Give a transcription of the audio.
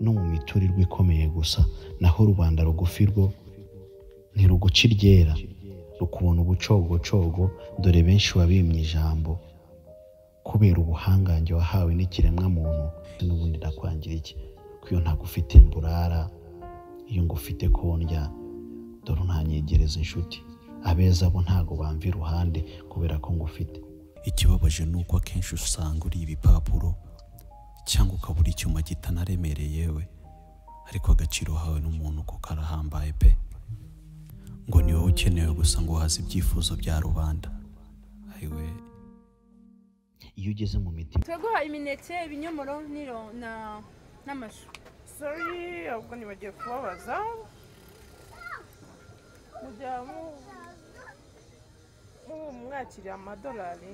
no mu miturirwa ikomeye gusa naho rubanda rugufi rwo ntiruguca iryera rukubona ubucogocogo dore benshi wabimye ijambo kubera ubuhangange wahawe n'ikiremwa muntu n'ubundi nakwangira iki ko iyo ntagufite mburara iyo ngufite kondya dore ntanyegereza inshuti abeza bo ntago bamva iruhande kubera ko ngufite ikibabaje ni uko akenshi usanga uri ibipapuro cyangwa ukaba uri icyuma kitanaremereye yewe ariko agaciro hawe n'umuntu kuko arahambaye pe ngo ni wowe ukenewe gusa ngo uhaze ibyifuzo bya rubanda ayiwe iyo ugeze mu mitima turaguha imineke ibinyomoro n'iro- na- n'amashu sori ahubwo ntibagiye kubabaza mujya mu- mu- mwakiriye amadolari